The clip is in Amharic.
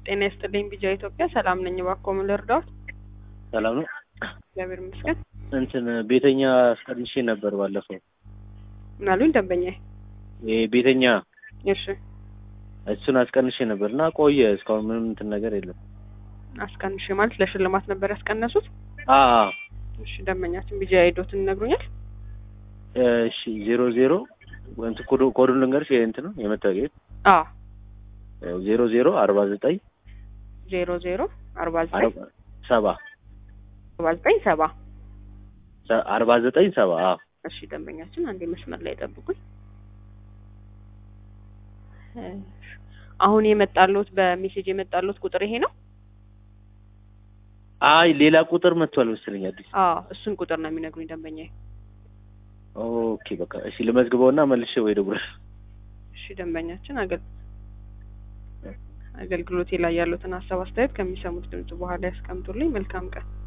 ጤና ይስጥልኝ ቢጃ ኢትዮጵያ ሰላም ነኝ። እባክዎ ምን ልርዳዎት? ሰላም ነው። እግዚአብሔር ይመስገን። እንትን ቤተኛ አስቀንሼ ነበር ባለፈው። ምን አሉኝ ደንበኛዬ? ይሄ ቤተኛ እሺ እሱን አስቀንሼ ነበር እና ቆየ እስካሁን ምንም እንትን ነገር የለም። አስቀንሽ ማለት ለሽልማት ነበር ያስቀነሱት? አ እሺ ደንበኛችን ቢጃ ሄዶትን ይነግሩኛል? እሺ ዜሮ ዜሮ እንትን ኮዱ ኮዱን ልንገርሽ እንትን ነው የመታወቂያ አ ዜሮ ዜሮ አርባ ዘጠኝ ዜሮ ዜሮ አርባ ዘጠኝ ሰባ አርባ ዘጠኝ ሰባ አርባ ዘጠኝ ሰባ አዎ እሺ ደንበኛችን አንዴ መስመር ላይ ጠብቁኝ። አሁን የመጣሉት በሜሴጅ የመጣሉት ቁጥር ይሄ ነው? አይ ሌላ ቁጥር መጥቷል መሰለኝ አዲስ። አዎ እሱን ቁጥር ነው የሚነግሩኝ ደንበኛዬ። ኦኬ በቃ እሺ ልመዝግበውና መልሼ ወይ ደውላለሁ። እሺ ደንበኛችን አገል አገልግሎቴ ላይ ያሉትን ሀሳብ አስተያየት ከሚሰሙት ድምጽ በኋላ ያስቀምጡልኝ። መልካም ቀን።